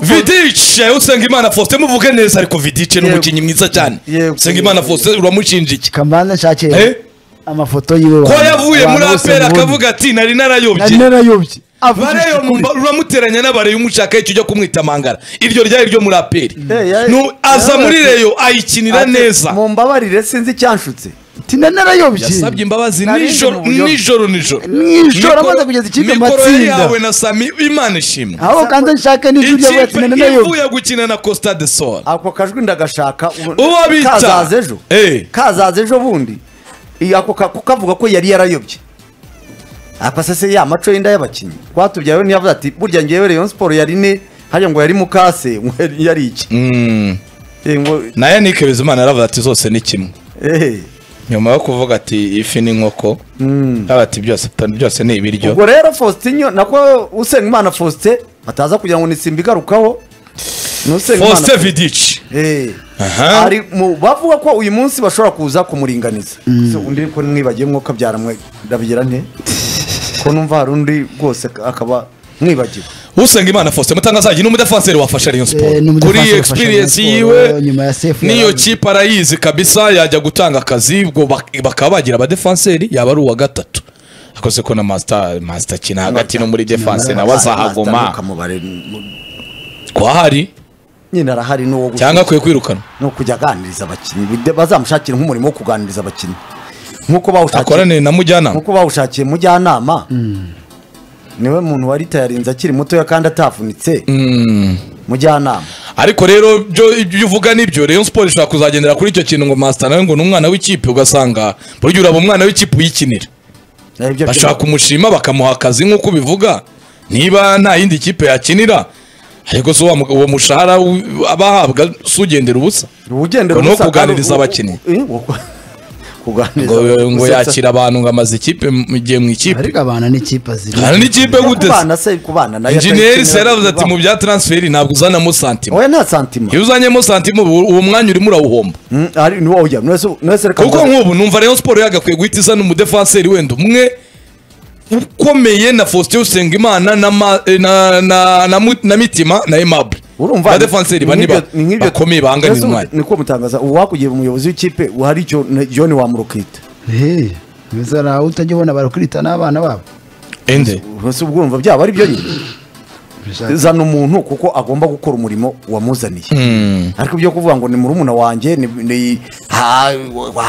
vidice usenga imana faustin muvuge neza ariko vidice ni Yego. umukinnyi mwiza cyane Yego. usenga imana faustin uramushinjiye kambanza nshakiye Eh? amafoto yiwe ko abantu- yavuye abantu muri bose apera mubona. akavuga ati nari narayobye nari narayobye bareyo uramuteranya n'abareyo umushaka icyo ujya kumwita mangara iryo ryari ryo muri aperi Eh, ya- Nu- aza ya- muri reyo ayikinira Ati, neza mumbabarire sinzi icyanshutse ati nari narayobye yasabye imbabazi Narindi nijoro mu buryo. nijoro nijoro Nijoro Mikoro- amaze kugeza ikipe mu mikoro matsinda. yawe na sami imana ishimwe aho kandi nshaka n'ijwi ryavuye ati ikipe nari narayobye ivuye gukina na costa de sol ako kajwi ndagashaka ubu- Uwo bita- kazaza ejo Eh. kazaza ejo bundi iyo ako ka- kavuga ko yari yarayobye akasese ya maco y'inda y'abakinnyi twatubyaye we ntiyavuze ati burya ngewe rayon siporo yari ne hajya ngo yari mukase ngo yari- yari iki Eh, ngo na yannick bizimana aravuga ati zose ni kimwe eh nyuma yo kuvuga ati ifi n'inkoko aravuga ati byose byose ni ibiryo ubwo rero faustinyo nako usengimana faustin ataza kugira ngo nisimba igarukaho ni Usengimana faustin vidic Eh. Aha. Ari mu- bavuga ko uyu munsi bashobora kuza kumuringaniza Se undi ko mwibagiye mwo kabyara mwe ndabigira nte ko numva hari undi rwose akaba mwibagiwe usenga imana faustin mutangazaji ni umudefanseri wafasha rayon Eh, ni siporo umudefanseri kuri wafasha experience Rayon yiwe Sport, nyuma ya Sefu niyo yaraje. kipe arayizi kabisa yajya gutanga akazi ubwo bak- bakaba bagira abadefanseri yaba ari uwa gatatu akoze ko na masita masita kina hagati no muri defanse nawe Master azahaguma Mukamubare, mu- kwahari nyine arahari n'uwo gusa cyangwa akwiye kwirukanwa no kujya aganiriza abakinnyi Bide- bazamushakire nk'umurimo wo kuganiriza abakinnyi nk'uko bawushakiye akorane na mujyanama nk'uko bawushakiye mujyanama niwe muntu wari tayarinze akiri mutoya kandi atavunitse mujyanama ariko rero byo ibyo uvuga nibyo rayon siporo ishobora kuzagendera kuri icyo kintu ngo masita nawe ngo ni umwana w'ikipe ugasanga burya uraba umwana w'ikipe uyikinira Eh, ibyo- bashaka kumushima bakamuha akazi nk'uko ubivuga niba nta yindi kipe yakinira ariko se wa mu- uwo mushahara w- abahabwa si ugendera ubusa ugendera Ngo ni uwo ubusa, kuganiriza kandi- abakinnyi. Eh, wo- kuganiriza ngo ngo gusetsa. yakira abantu ngo amaze ikipe mu gihe mu ikipe ariko abantu n'ikipe ziri hari n'ikipe Yo guteze kubana se kubana nayo injeniyeri atayikenera yaravuze ati kuba- mu bya taransiferi ntabwo uzanamo santima oya nta santima iyo uzanyemo santima ubu- uwo mwanya urimo urawuhomba Mm, ari ni wowe mwese mwese reka kuko mbaze. nk'ubu numva rayon siporo yagakwiye guhita izana umudefanseri wenda umwe ukomeye na faustin usengimana na ma- eh, na- na- na mu- na mitima na aimable urumva abadefanseri bane ba- ni nk'ibyo- bakomeye bahanganira Yesu, umwanya niko mutangaza uwakugira umuyobozi w'ikipe uhari cyo ne- John wamurukita hehe mbese hari aho utajya ubona barakwita n'abana babo ende ubwo urumva byaba ari byo nyine zana umuntu kuko agomba gukora umurimo wamuzaniye ariko ibyo kuvuga ngo ni murumuna wanjye ni- ni ha-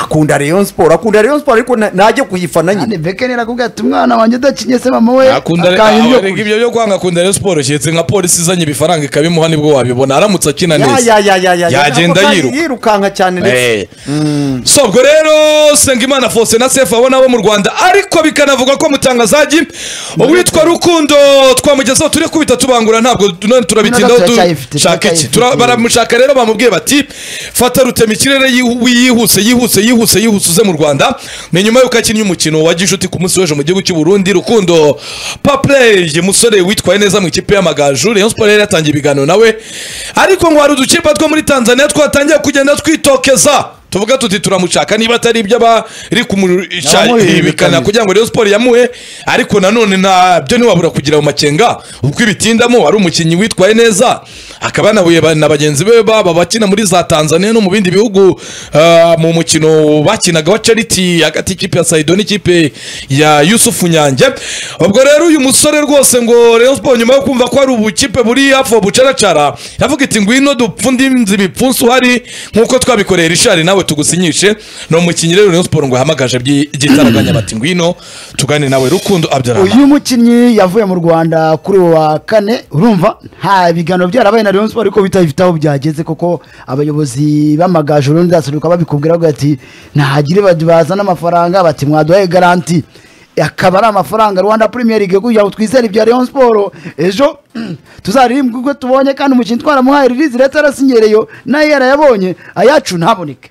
akunda Rayon Sport akunda Rayon Sport ariko na- najye kuyifana kandi nyine beke nirakubwira ati umwana wanjye udakinye se mama we akunda akanga ibyo aho erega kurya." ibyo byo kwanga akunda rayon siporo keretse nka polisi izanye ibifaranga ikabimuha nibwo wabibona aramutse akina Ya- neza ya- ya- ya- ya- yagenda ntabwo kandi yiruka yirukanka cyane ndetse Eh. so ubwo rero sengimana faustin na sefu abo nabo mu rwanda ariko bikanavugwa ko mutangazaji uwitwa rukundo twamugezeho turi kubita tubangura ntabwo none turabitindaho None du- turacyayifite, shaka iki turacyayifite. Tura- baramushaka rero bamubwiye bati fata rutema ikirere yihu- yihuse yihuse yihuse yihuse uze mu rwanda ni nyuma y'uko akinnye umukino wa gishuti ku munsi w'ejo mu gihugu cy'u Burundi rukundo papley musore witwaye neza mu ikipe y'amagaju rayon sport yari yatangiye ibiganiro nawe ariko ngo hari udukipe two muri tanzania twatangiye kugenda twitokeza tuvuga tuti turamushaka niba atari ibyo aba ari kumuhibikana kugira ngo rayon sport yamuhe ariko nanone ntabyo ntiwabura kugira mu makenga ubwo ibitindamo ari umukinnyi witwaye neza akaba yanahuye ba- na bagenzi be baba bakina muri za tanzania no mu bindi bihugu ah, mu mukino bakinaga wa charity hagati y'ikipe ya saido n'ikipe ya yusufu nyange ubwo rero uyu musore rwose ngo rayon sport nyuma yo kumva ko hari ubukipe buri hafi aho bucaracara yavuga iti ngwino dupfundinze ibipfunsi uhari nk'uko twabikoreye rishari nawe tugusinyishe ni umukinnyi rero rayon sport ngo yahamagaje by'i- by'itaraganya bati ngwino tugane nawe rukundo abdurahman uyu mukinnyi yavuye mu rwanda kuri uwo wa kane urumva nta biganiro byarabaye na Rayon Sport ariko bitafite aho byageze kuko abayobozi b'amagaju urundi ndasunika babikubwira bavuga ati ntihagire bad- bazana amafaranga bati mwaduhaye garanti akaba ari amafaranga rwanda premier league kugira ngo twizere ibya Rayon Sport ejo tuzaririmbe ubwo tubonye kandi umukinnyi twaramuhaye ririzi leta yarasinyereyo nayo yarayabonye ayacu ntaboneke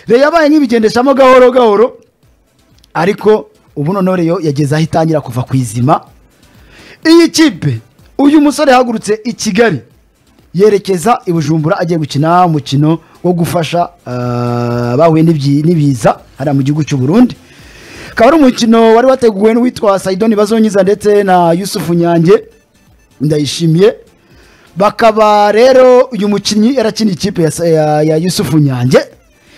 rero yabaye nk'ibigendeshamo gahoro gahoro ariko ubu noneho reyo yageze aho itangira kuva ku izima iyi kipe uyu musore yahagurutse i kigali yerekeza i bujumbura agiye gukina umukino wo gufasha ah, abahuye n'ibyi- n'ibiza hariya mu gihugu cy'u burundi akaba ari umukino wari wateguwe n'uwitwa sayidoni bazonyiza ndetse na yusufu nyange ndayishimiye bakaba rero uyu mukinnyi yarakina ikipe ya, ya, ya yusufu nyange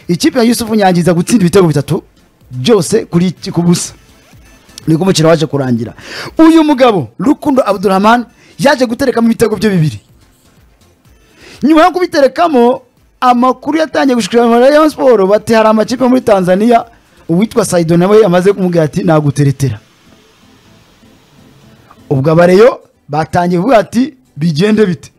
ikipe ya yusufu nyange iza gutsinda ibitego bitatu byose kuri ku busa niko umukino waje kurangira uyu mugabo rukundo abdurahman yaje guterekamo ibitego bye bibiri nyuma yo kubiterekamo amakuru yatangiye gushikirana na Rayon Sport bati hari amakipe muri Tanzania uwitwa Saido nawe yamaze kumubwira ati naguteretera ubwo abareyo batangiye kuvuga ati bigende bite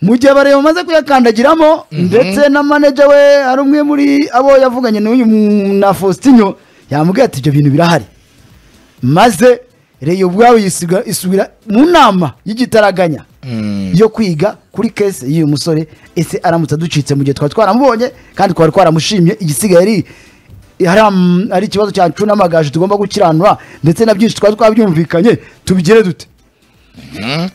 mu gihe abareyo bamaze kuyakandagiramo ndetse na manager we hari umwe muri abo yavuganye n'uyu mu- na Faustinho yamubwiye ati ibyo bintu birahari maze reyo ubwawe yisiga- isubira mu nama y'igitaraganya yo kwiga kuri kese y'uyu musore ese aramutse aducitse mu gihe twari twaramubonye kandi twari twaramushimye igisigaye ari hari am- ari ikibazo cyacu n'amagaju tugomba gukiranura ndetse na byinshi twari twabyumvikanye tubigire dute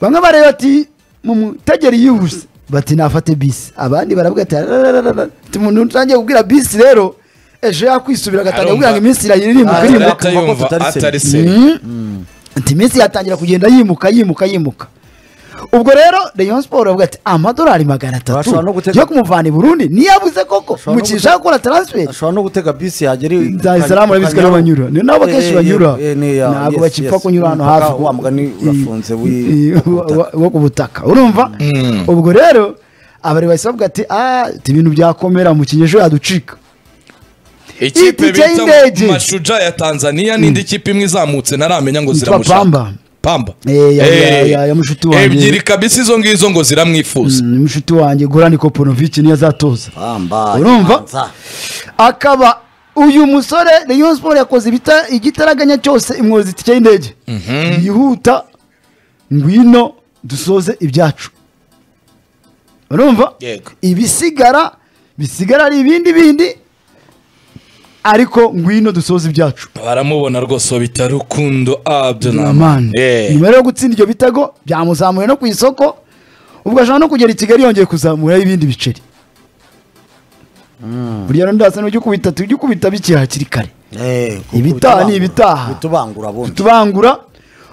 bamwe bareba ati mumutegera yihuse bati nafate bisi abandi baravuga ati "Ararararara." Ati, umuntu utangiye kubwira bisi rero ejo yakwisubira agatangira kubwira ngo iminsi irayirimuka Arumva- irimuka Atari Yumva yumva atari atari se. se ati iminsi yatangira kugenda yimuka yimuka yimuka ubwo rero rayon sport bavuga ati amadolari magana atatu Bashobora no gutega- yo kumuvana i burundi niyo abuze koko Bashobora no mukinnyi ushaka gukora taransiferi ashobora no gutega bisi yagera i- Dar es Salaam arabizwi Kanyaru. n'abanyura. Ni nabo Eh, akenshi eh, banyura. eh, ni ya- Ntabwo yes, bakipfa yes. kunyura hano Umupaka hafi wa mugani i- urafunze w'i- i- wa- wo ku butaka urumva ubwo rero abari bahise bavuga ati "Ah, ati ibintu byakomera umukinnyi ejo yaducika ikipe Itike bita y'indege. mashuja ya tanzania n'indi kipe imwe izamutse naramenya ngo Yitwa ziramushaka Pamba. pamba Eh, ya- ya- Eh, ya- ya mushuti wanjye. ebyiri kabisa izo ngizo ngo ziramwifuza Mm, mushiki wanjye gorani koponoviki niyo azatoza Bamba, Urumva? Nyanza. akaba uyu musore rayon sport yakoze ibita igitaraganya cyose imwoza itike y'indege yihuta ngwino dusoze ibyacu urumva Yego. ibisigara bisigara ari ibindi bindi ariko ngwino dusoze ibyacu baramubona rwose bita rukundo abdurahman Rahman. nyuma rero yo gutsinda ibyo bitego byamuzamuye no ku isoko ubwo ashobora no kugera i kigali yongeye kuzamuraho ibindi biceri burya rero ndasa n'ujya ukubita tujya ukubita bikiri hakiri kare Eh, kuko Ibitaha ni bitubangura. ibitaha. bitubangura bundi tubangura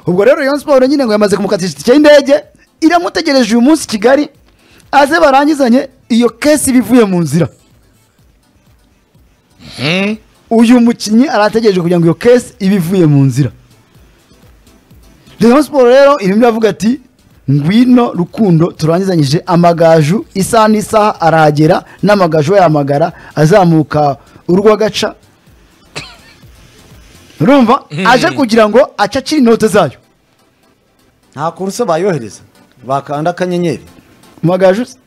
ubwo rero Rayon Sport nyine ngo yamaze kumukatisha itike y'indege iramutegereje uyu munsi i kigali aze barangizanye iyo kesi iba ivuye mu nzira uyu mukinnyi arategereje kugira ngo iyo kesi ibe ivuye mu nzira Rayon Sport rero irimo iravuga ati ngwino rukundo turangizanyije amagaju isaha n'isaha arahagera n'amagaju bayahamagara azamuka urw'agaca urumva aje kugira ngo acacire inote zayo nta kuruse bayohereza bakanda akanyenyeri amagaju se?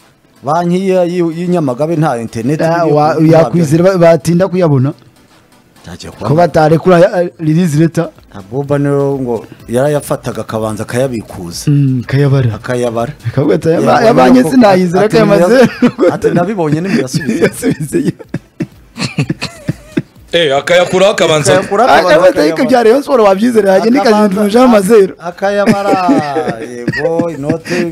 banki y'i- y'i- y'inyamagabe nta interineti Ah, wa- yakwizera ba- batinda kuyabona ko batarekura ririzi leta boba niyo ngo yarayafataga akabanza akayabikuza kayabara akayabara akavuga ati Yabonye "Aya- ayabanye ko- sinayizera ati ko ayamaze ntimuya- ati nabibonye nimuyasubize yasubizeyo Eh, akayakuraho akabanza Akayakura- akabanza akabatayiko akayabara. bya rayon sport wabyizera yajya nikazinduruje amazero akayabara yego inote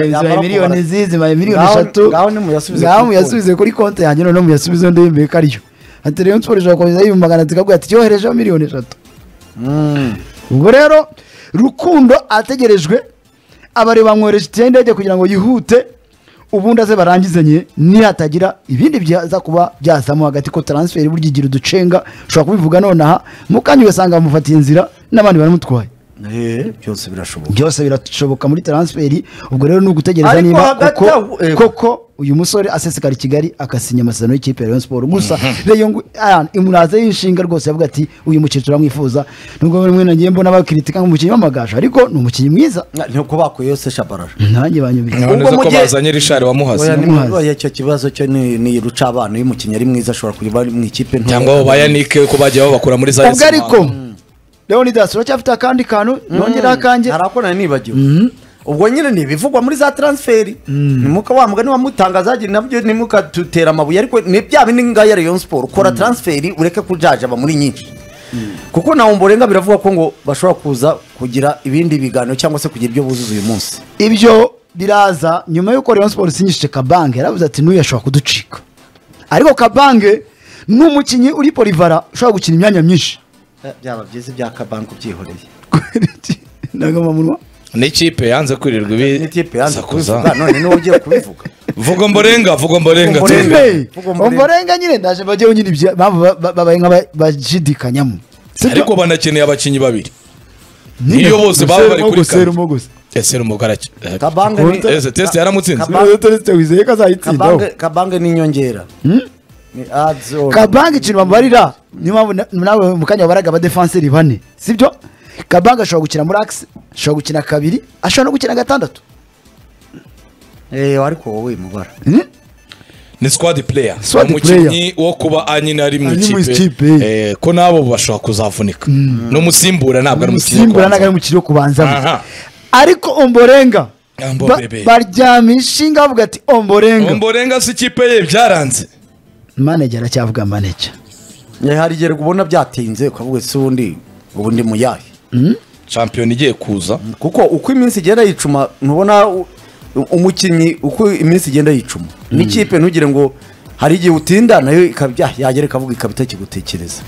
zibaye miliyoni zizi zibaye miliyoni Ngaho- eshatu ngaho nimuyasubize ngaho kuri muyasubize kuri konti yanjye noneho muyasubize undi yemeye ko ariyo ati rayon sport ishobora kohereza ibihumbi magana atatu ikaguha ati yoherejeho miliyoni eshatu ubwo rero rukundo ategerejwe abareba bamwohereje itike y'indege kugira ngo yihute ubundi aze barangizanye nihatagira ibindi byaza kuba byazamo hagati ko taransiferi burya igira uducenga ushobora kubivuga nonaha mu kanya ugasanga bamufatiye inzira n'abandi baramutwaye Eh, byose birashoboka byose birashoboka muri taransiferi ubwo rero ni ugutegereza Ariko niba hagati koko, aho- eh. koko uyu musore asesekara i kigali agasinya amasezerano y'ikipe ya rayon sport gusa Rayon ngo- ah, imuraze y'inshinga rwose yavuga ati uyu mukino turamwifuza nubwo rimwe nagiye mbona bakiritika nk'umukinnyi w'amagaju ariko ni umukinnyi mwiza ntuko bakuye yose shabarara nanjye banyumvise ntabwo Ubwo ko mu gihe- bazanye rishari oya wamuhaze ni Muhazi. oya, icyo kibazo cyo ni ni ruca abana iyo umukinnyi ari mwiza ashobora kuba mu ikipe nto cyangwa abo bayanike ko bagiye babakura muri za ubwo ariko leonidas uracyafite akandi kantu nongeraho akanjye harakora nibagiwe ubwo nyine ni ibivugwa muri za transferi nimuka wa mugani wamutangaza hagira nabyo nimukadutera amabuye ariko ni bya bindi ngaho ya rayon sport kora transferi ureke kujajaba muri nyinshi kuko na umborenga biravuga ko ngo bashobora kuza kugira ibindi biganiro cyangwa se kugira ibyo buzuza uyu munsi ibyo biraza nyuma y'uko rayon sport isinyishije kabange yaravuze ati n'uyu ashobora kuducika ariko kabange ni umukinnyi uri polivara ushobora gukina imyanya myinshi byaba byiza ibyaka banki ubyihoreye ndagamamurwa n'ikipe yanze kwirirwa ibi n'ikipe yanze sakuza. kubivuga none niwe ugiye kubivuga vuga mborenga vuga mborenga Vuga mborenga. Hey, Vuga umurenge. umurenge nyine ndaje bajyeho nyine ibyo mpamvu ba- ba- babaye nk'abashidikanyamo ariko banakeneye abakinnyi babiri iyo bose baba bari kuri kamera. ese ni umugarake Kabange ni- ese test yaramutsinze Kabange- wizeye ko azayitsindaho kabange kabange ni inyongera ni ads on. kabange ikintu bamubarira niyo mpamvu na- nawe mu kanya wabaraga abadefanseri bane sibyo kabange ashobora gukina muri akisi ashobora gukina kabiri ashobora no gukina gatandatu eh ariko wowe mubara Hmm? ni squad player Squad umukinnyi wo kuba anyina ari mu Ari mu ikipe ikipe. eh, ko nabo bashobora kuzavunika n'umusimbura ntabwo ari umukinnyi wo umusimbura ntabwo kubanza. ari umukino wo kubanzamo Aha. ariko omborenga Ambo ba- bebe. baryamisha inga bavuga ati omborenga omborenga si ikipe ye byaranze manege aracyavuga manege Eh, hari igihe ubona byatinze ukavuga ese ubundi ubu ndi mu yahe shampiyona igiye kuza kuko uko iminsi igenda yicuma ntubona u- umukinnyi uko iminsi igenda yicuma n'ikipe ntugire ngo hari igihe utinda nayo ikabya yagera ikavuga ikaba itakigutekereza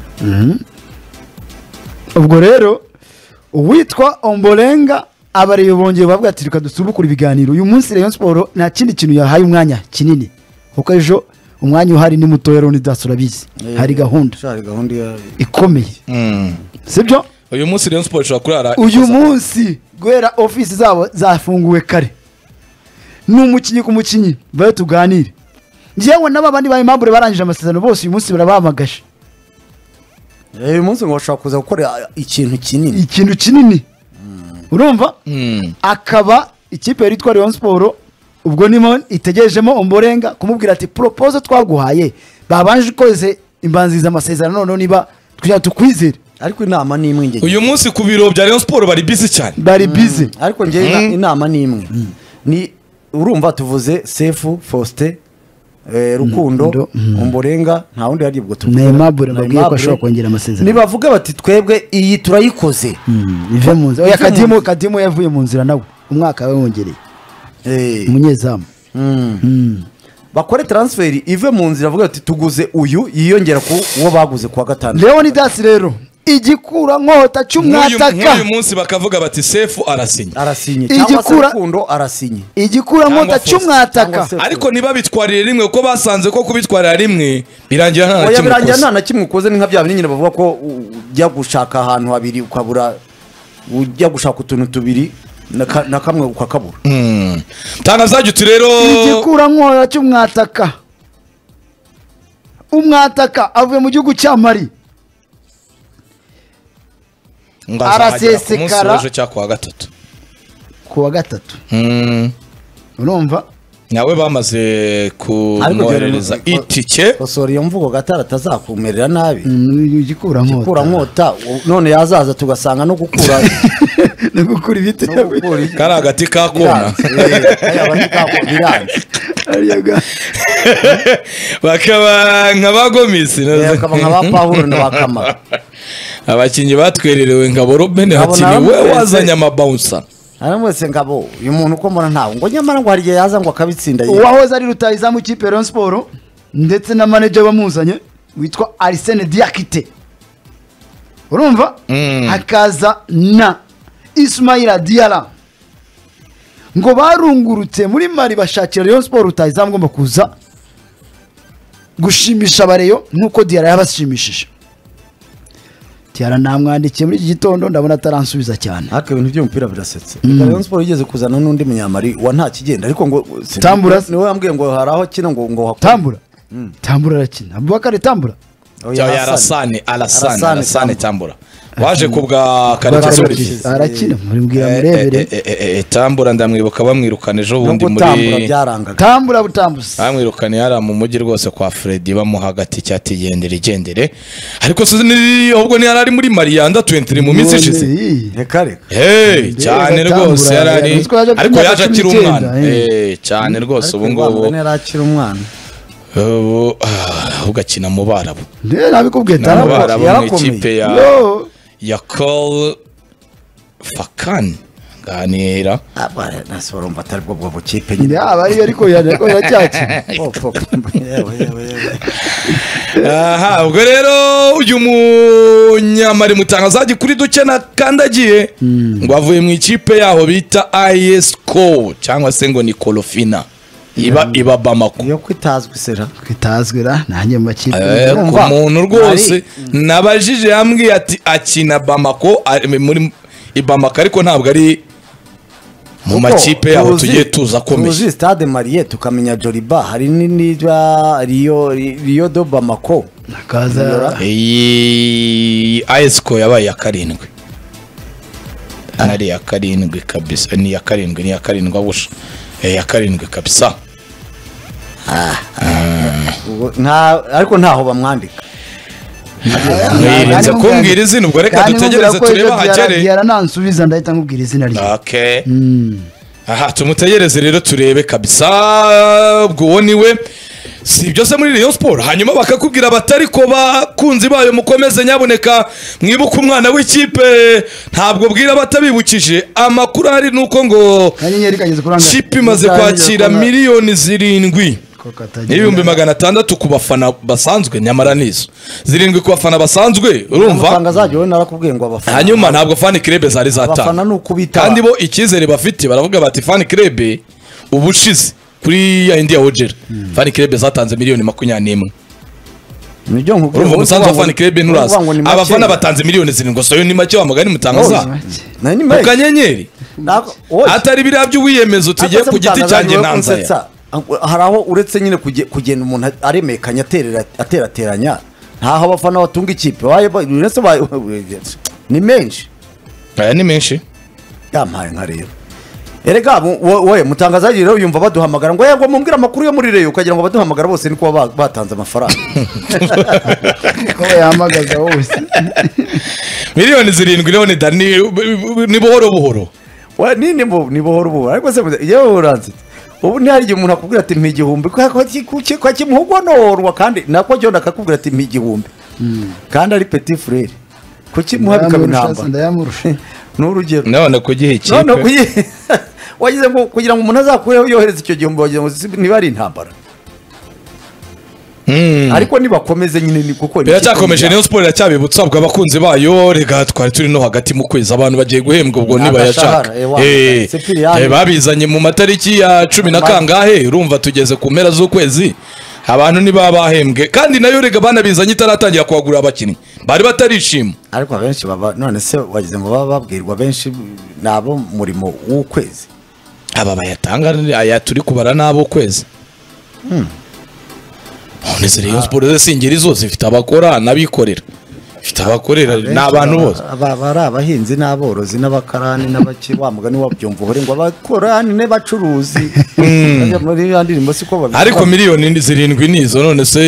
ubwo rero uwitwa omborenga abarebe bongeye bavuga ati reka dusubukure ibiganiro uyu munsi rayon siporo nta kindi kintu yahaye umwanya kinini kuko ejo umwanya uhari ni mutoya rero daso urabizi hari gahunda Sha, hari gahunda ya- ikomeye sibyo uyu munsi Rayon Sports ishobora kurara uyu munsi guhera ofisi zabo zafunguwe kare ni umukinnyi ku mukinnyi bayo tuganire ngewe n'aba bandi ba imambure barangije amasezerano bose uyu munsi barabahamagaje Eh, uyu munsi ngo bashobora kuza gukora ikintu kinini ikintu kinini urumva Mm. akaba ikipe yari itwa Rayon Sport ubwo nimo itegerejemo omborenga kumubwira ati propose twaguhaye babanje ukoze imbanziriza amasezerano noneho niba kugira ngo tukwizere ariko inama ni imwe ngewe uyu munsi ku biro bya Rayon Sports bari busy cyane bari bize ariko ngewe ina- inama ni imwe ni urumva tuvuze sefu faustin eh, rukundo Rukundo, mm. umborenga nta wundi hari ubwo tuvuga Neymabure mbabwiye ko Neymabure. ashobora kongera amasezerano nibavuga bati twebwe iyi turayikoze ive mu nzira oya Ive mu kadimu kadimu yavuye mu nzira nawe umwaka wawongereye Eh, umunyezamu mm. bakore transferi ive mu nzira avuga ati tuguze uyu yiyongera ku uwo baguze kuwa gatandatu leoni dasi rero igikura nkota Nk'uyu- cy'umwataka nk'uyu munsi bakavuga bati sefu arasinye arasinye Igikura- cyangwa se rukundo arasinye igikura nkota Cyangwa se- cy'umwataka cyangwa se- ariko ntibabitwarire rimwe kuko basanze ko kubitwarira rimwe birangira nta oya na kimwe birangira ukoze. nta na kimwe ukoze ni nka bya bindi nyine bavuga ko u- ujya gushaka ahantu habiri ukabura ujya gushaka utuntu tubiri na ka- na kamwe ukakabura Mm. tangaza uti rero igikura nkota cy'umwataka umwataka avuye mu gihugu cya mari ngo azahagera ku munsi arasesekara. w'ejo cyangwa ku wa gatatu ku wa gatatu Mm. urumva nawe bamaze kumwoherereza Ariko- itike kosora iyo mvugo gatara atazakumerera nabi Mm, igikura gukura nkota nkota u- none yazaza tugasanga no gukura ni gukura ibiti no gukura iki- kari agati ka kona biranze. Eh, kariya bati kako biranze. Ariya ga- bakaba nka ba gomisi Eh, bakaba nka ba Pawulo na ba Kamara. abakinnyi batwererewe ngabo robine Ngabo hakinnyi nawe we wese. wazanye amabawunsa hano mwese ngabo uyu muntu uko mbona ntawe ngo nyamara ngo hari igihe yaza ngo akabitsinda yiwe. uwahoze ari rutahizamu ikipe ya Rayon Sport ndetse na manager wamuzanye witwa Arsene Diakite urumva Mm. hakaza na Ismaila Diarra ngo barungurutse muri Mali bashakira Rayon Sport rutahizamu ugomba kuza gushimisha abareyo nk'uko Diarra yabashimishije Diarra namwandikiye muri iki gitondo ndabona ataransubiza cyane ariko ibintu by'umupira birasetsa reka rayon siporo yigeze kuzana n'undi munyamari wa nta kigenda ariko ngo si- Tambura se? niwe wambwiye ngo hari aho akina ngo ngo hakore. Tambura Tambura arakina Abubakar Tambura Oya, cyangwa Arasane. yarasane arasane Arasane arasane Tambura. tambura waje ku bwa Karagasubizo. karikasubizo arakina mumbwira murebere tambura ndamwibuka bamwirukana ejo no bundi gutambura muri byarangaga tambura butambuzi bamwirukana yari mu mujyi rwose kwa Freddy bamuha agati cyati gendere gendere ariko sinzi ni- ahubwo ntiyari ari muri mariyanda 23 mu minsi ishize None, reka reka Hey, Mbega cyane Tambura, rwose yari ari yavuze ko yaje afite ariko imyaka yaje akiri cumi n'icyenda, umwana eh. Eh, cyane Ariko rwose ubu Rwanda ngubu yari akiri umwana ubu ah, ahubwo akina mu barabu ndebe nabikubwiye ni mu tambura barabu mu yarakomeye. ikipe ya Yo, ya call fakani ganira abana nasi urumva atari bwo bwo bukipe nyine yaba ariyo ariko yanakora cyaki Opo, yewe, yewe, yewe. aha ubwo rero uyu munyamari mutangazaji kuri duke nakandagiye ngo avuye mu ikipe yaho bita ayesiko cyangwa se ngo ni korofina iba iba bamako iyo kwitazwa isera kitazwi ra nanjye mu makipe Eh, ku Urumva, muntu rwose ari- nabajije yambwiye ati akina bamako ari muri i bamako ariko ntabwo ari mu Kuko makipe yaho tuzi- tugiye tuza akomeje tuzi stade mariye tukamenya joliba hari n'iriba riyo riyo do bamako akaza iyi ayesiko yabaye iya karindwi ari iya karindwi kabisa ni iya karindwi ni iya karindwi abusha Eh, iya karindwi kabisa Ubwo nta- ariko ntaho bamwandika mwirinze kandi kumbwira izina ubwo reka kandi dutegereze nkubwira ko turebe ejo ahagere byara nansubiza ndahita nkubwira izina rye okay aha tumutegereze rero turebe kabisa ubwo uwo niwe si ibyo se muri Rayon Sport hanyuma bakakubwira batari ko bakunzi bayo mukomeze nyaboneka mwibuke umwana w'ikipe ntabwo bwira batabibukije amakuru ahari ni uko ngo kanyenyeri kageze kuri angahe? kipe imaze Uzahageze kwakira kubona- miliyoni zirindwi ko katagira- n'ibihumbi magana atandatu ku bafana basanzwe nyamara nizo zirindwi ku bafana basanzwe amafaranga urumva azajya wowe narakubwiye ngo abafana hanyuma ntabwo fani kirebe zari abafana zatanga ni ukubitaba kandi bo icyizere bafite baravuga bati fani kirebe ubushize kuri ya indi ya wogera fani kirebe zatanze miliyoni makumyabiri n'imwe nibyo nkubwira wowe urumva umusanzu wa uvuga ngo- fani kirebe uvuga nturaza ngo ni makeya. abafana batanze miliyoni zirindwi gusa yo ni make wa mugani Ni mutangaza make. Na ni ku make. kanyenyeri Ntabwo- oye. atari biriya by'uwiyemezo tugiye Akoze ku giti mutangaza cyanjye niwe nanzaya unsetsa. hari aho uretse nyine kuge- kugenda umuntu aremekanya aterera- aterateranya ntaho abafana batunga ikipe Waye ba- uretse ba- ni menshi aya ni menshi yampaye nka rero erega mu- wo- wowe mutangazaji rero yumva baduhamagara ngo yego mumbwire amakuru yo muri reyo ukagira ngo baduhamagara bose ni kuba ba- batanze amafaranga ko yahamagaza wose miliyoni zirindwi rero ni dani ni buhoro buhoro wa ni ni bo- ni buhoro buhoro ariko se muze- yewe uranzitse ubu ntihari igihe umuntu akubwira ati mpa igihumbi kwa- kwa ki- ku ki- kwa kimuhogonorwa kandi nako jyona akakubwira ati mpa igihumbi kandi ari petit frere kuki muha bikaba Ndayamurusha se, intamba ndayamurusha ni urugero none ku gihe none ikipe kuyi- wagize ngo kugira ngo umuntu azakureho yohereze icyo gihumbi wagira ngo si- niba ari intambara Mm. ariko nibakomeze nyine ni kuko ni biracyakomeje ikipe niyo siporo iracyabibutsa ubwo abakunzi bayo rega twari turi no hagati mu kwezi abantu bagiye guhembwa ubwo nibayashaka Agashahara, eh, wa- Eh, Sipiriyani. eh, babizanye mu matariki ya cumi na Ma- kangahe urumva tugeze ku mpera z'ukwezi abantu ntibaba bahembwe kandi nayo rega banabizanye itaratangira kuhagurira abakinnyi bari batarishima ariko abenshi baba none se wagize ngo baba babwirwa benshi ni abo mu murimo w'ukwezi aba bayatanga ni aya turi kubara n'abo kwezi none se Rayon Sport ze singeri zose ifite abakora n'abikorera ifite abakorera ni abantu bose Aba- bari abahinzi n'aborozi n'abakarani n'abaki wa mugani wabyumva uhore ngo abakorani n'abacuruzi Bajya muri ya ndirimbo siko babivuga ariko miliyoni ni zirindwi nizo none se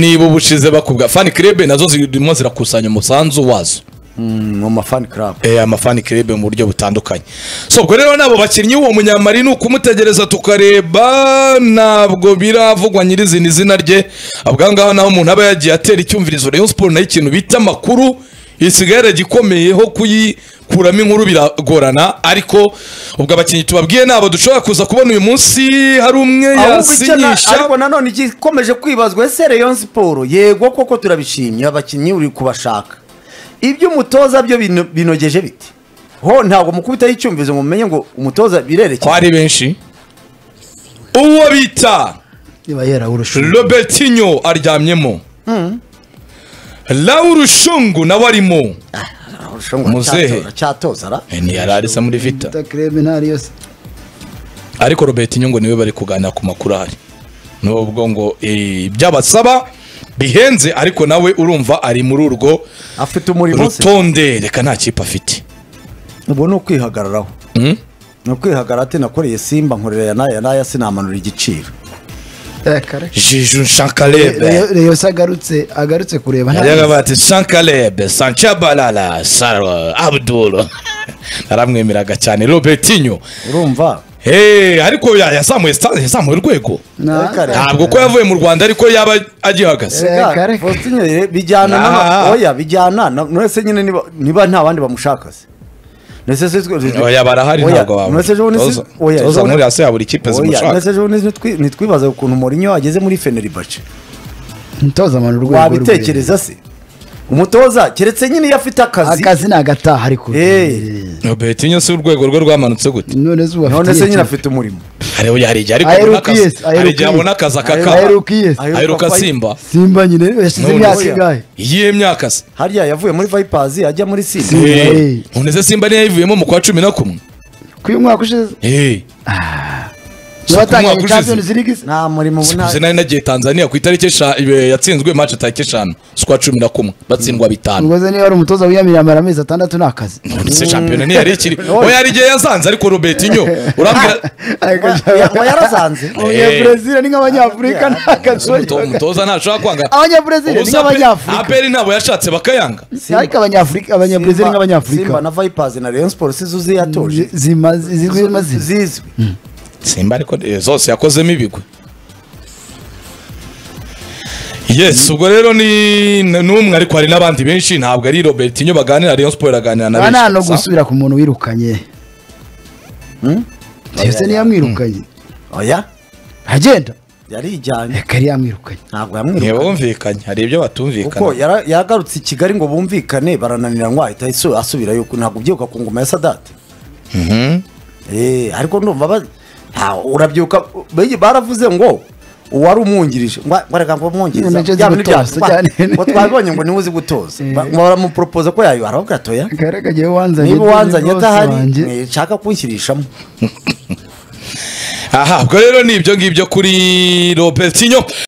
niba ubushize bakubwa fani kirebe nazo zirimo zirakusanya umusanzu wazo Mm, mu mafani club Eh, amafani kirebe mu buryo butandukanye so ubwo rero nabo bakinnyi uwo munyamari ni ukumutegereza tukareba ntabwo biravugwa nyirizina izina rye abwa ngaho naho umuntu aba yagiye atera icyumvirizo Rayon Sport nayo ikintu bita amakuru isigara gikomeyeho kuyikuramo inkuru biragorana ariko ubwo abakinnyi tubabwiye nabo dushobora kuza kubona uyu munsi hari umwe ahubwo icyo na- yasinyisha ariko nanone igikomeje kwibazwa ese Rayon Sport yego koko turabishimye abakinnyi uri kubashaka ibyo umutoza byo bino- binogeje biti ho ntabwo mukubitaho icyumvizo ngo mumenye ngo umutoza ko birerekeye ari benshi uwo bita niba yera urusha robertinho aryamyemo laura ushungu nawe arimo Muzehe. cyatoza ra ntiyari arisa muri vita Vita creme ntari yose ariko robertinho ngo niwe bari kuganira ku makuru ahari nubwo ngo eh, iby'abasaba bihenze ariko nawe urumva ari muri urwo afite umurimo se rutonde reka nta kipe afite ubu ni ukwihagararaho Mm? ni ukwihagarara ati nakoreye simba nkorera aya n'aya n'aya sinamanura igiciro jiju shankarebe reyo se agarutse agarutse kureba nta- yajyaga bati shankarebe sanchabalala saro abdul naramwemeraga cyane robertinho urumva Hey, ariko ya- yazamuye sta- yazamuye urwego nta- Kare. ntabwo ko yavuye mu rwanda ariko yaba agihagaze Eh, Erega, kare. Faustin, bijyana n'ama- Ah. oya bijyana na- none se nyine niba- niba nta bandi bamushaka se ndetse se twe- oya barahari Oya, ntabwo wabura nuretse ejo bundi si- Toza- oya, ejo toza bundi- muri hasi ya buri kipe oya, zimushaka ndetse ejo bundi ntitwi- ntitwibaza ukuntu Mourinho ageze muri Fenerbahce ntoza abantu urwego wabitekereza se umutoza keretse nyine iyo afite akazi akazi ni agataha ariko Eh. betinyo si urwego rwe rwamanutse gute none se ubu none se nyine afite afite umurimo hari ubu- hari igihe ariko Aheruka abona akazi yes, aheruka hari igihe yes. abona akazi akakaba aheruka iye Aheruka aheruka fight. simba simba nyine yashyize None imyaka se- ingahe iyihe myaka se harya yavuye muri Vipers ajya muri Simba Simba. Eh, eh. none se simba niyo yayivuyemo mu kwa cumi na kumwe ku y'umwaka ushize Eh, ku mwaka batangije ushize. champions league se nta murimo ubu nta- sikuze nari nagiye tanzania ku itariki esha- eh, yatsinzwe match itariki eshanu z'ukwa cumi na kumwe batsindwa bitanu ngoze niba ari umutoza wiyamiriye amara amezi atandatu ni akazi none se shampiyona ntiyari ikiri oya hari igihe yazanze ariko robetinyo urambwira Ya- ya- yarazanze abanyabrezil ni nk'abanyafurika ni akazi Umuto- umutoza ntashobora kwanga abanyabrezil ni Ubusa Ape- nk'abanyafurika aperi ntabwo yashatse bakayanga ariko abanyafurika abanyabrezil ni Simba- Simba nk'abanyafurika na Vipers na Rayon Sports zuzi yatoje Zi- zimaze zizwi mazina zizwi simba ariko eh, zose yakozemo ibigwi yes ubwo rero ni ni n'umwe ariko hari n'abandi benshi ntabwo ari robert inyo baganira rayon sport iraganira na aha nta no benshi gusa. gusubira ku muntu wirukanye yose niyo yamwirukanye oya agenda yarijyanye reka yari yamwirukanye ntabwo yamwirukanye ntibumvikanye hari ibyo kuko batumvikana yara- yagarutse i kigali ngo bumvikane barananira ngo ahita asu- asubira yuko ntabwo ubyibuka ku ngoma ya sadate Eh, ariko ndumva ba- nta- urabyuka bege- baravuze ngo uwari umwungirije ngo ngo reka ngo None umwungiriza nje nzi Bya bindi bya- gutoza, twa- cyane. ngo twabibonye ngo niwe uzi gutoza Eh. Ba- ngo baramuporopoza ko yayo arababwira atoya karaga agiye wanzanye niba uwanzanye boss wanjye. atahari nshaka kunshyiririshamo aha ubwo rero ni ibyo ngibyo kuri robert inyo